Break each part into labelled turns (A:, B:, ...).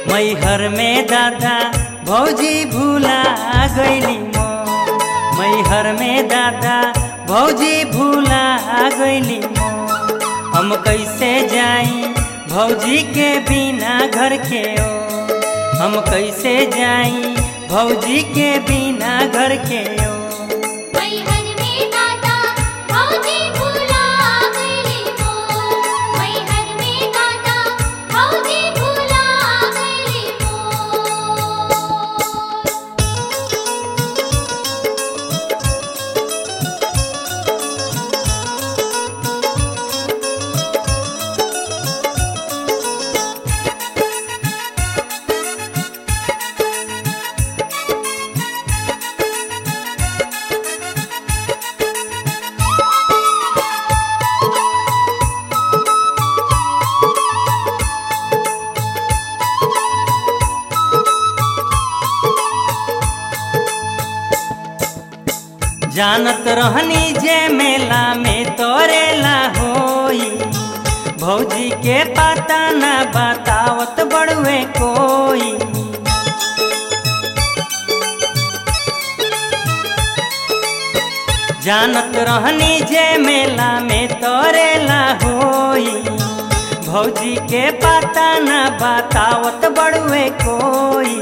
A: मैहर में दादा भौजी भूला गईली मो मैहर में दादा भौजी भूला गईली मो हम कैसे जाई भौजी के बिना घर के ओ हम कैसे जाई भौजी के बिना घर के ओ
B: मैहर में दादा भौजी भूला गईली मो मैहर में दादा भौजी भूला गईली मो
A: जानत रहनी जे मेला में तोरेला होई भौजी के पता न बतावत बड़ुए कोई जानत रहनी जे मेला में तोरेला होई भौजी के पता न बतावत बड़ुए कोई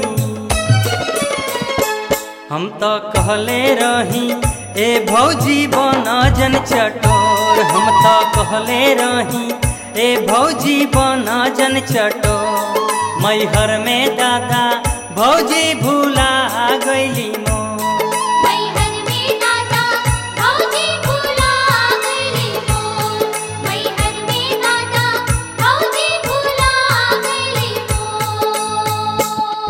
A: हम तो कहले रही ए भौजी बन जन चटोर हम तो कहले रही ए भौजी बन जन चटोर मैहर में दादा भौजी भूला गईली मो
B: मैहर में दादा भौजी भूला गईली मो मैहर में दादा भौजी भूला गईली मो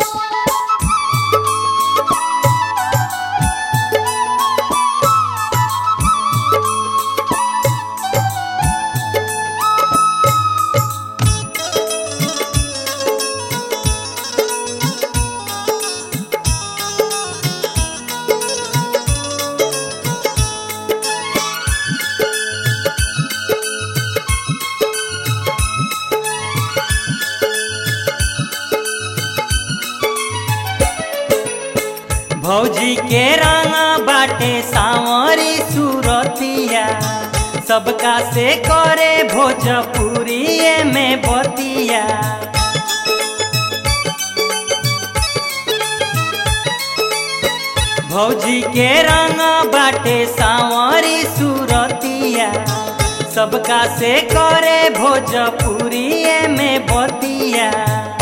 A: भौजी के रंगा बाटे सांवरी सूरतिया सबका से करे भोजपुरी में बतिया भौजी के रंगा बाटे सांवरी सूरतिया सबका से करे भोजपुरी में बतिया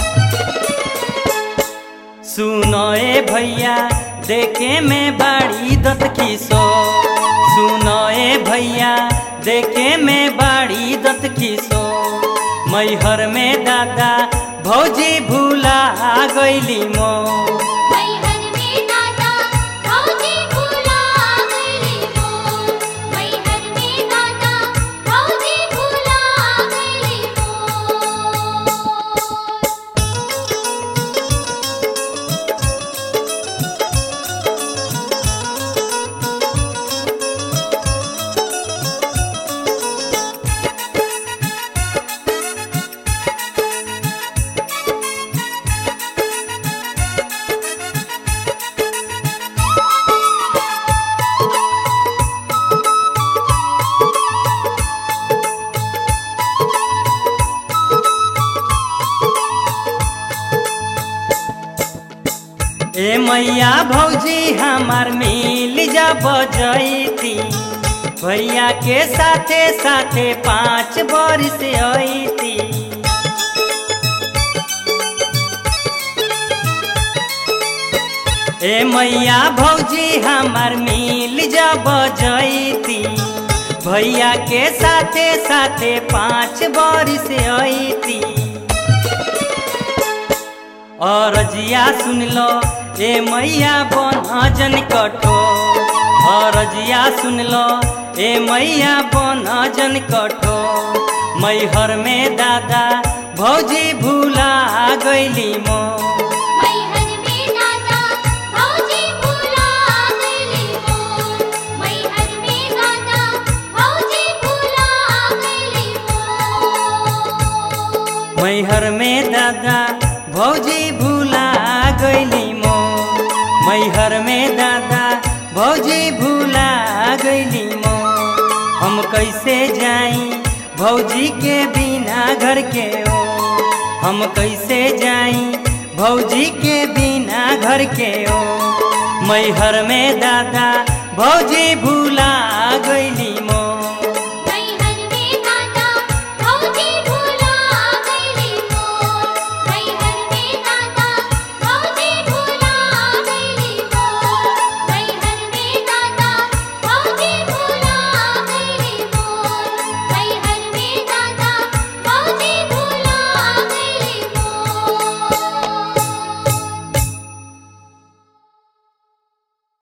A: सुनो ए भैया देखे में बाड़ी दत किसो सुनो ए भैया देखे में बाड़ी दत किसो मैहर में दादा भौजी भूला गईली मो
B: मैहर में दादा भौजी भूला गईली मो मैहर में दादा भौजी भूला गईली मो
A: ए मैया भौजी हमार मिल जब जैती भैया के साथे साथे पाँच बरिस अईती ए मैया भौजी हमार मिल जब जैती भैया के साथे साथे पाँच बरिस अईती और जिया सुन लो ए मैया बन जन कठो और जिया सुन लो ए मैया बन जन कठो मैहर में दादा भौजी भूला गईली मो
B: मैहर में दादा भौजी भूला गईली मो मैहर में दादा भौजी भूला गईली मो
A: मैहर में दादा भौजी भूला गैली मो मैहर में दादा भौजी भूला गैली मो हम कैसे जाई भौजी के बिना घर के ओ हम कैसे जाई भौजी के बिना घर के ओ मैहर में दादा भौजी भूला गैली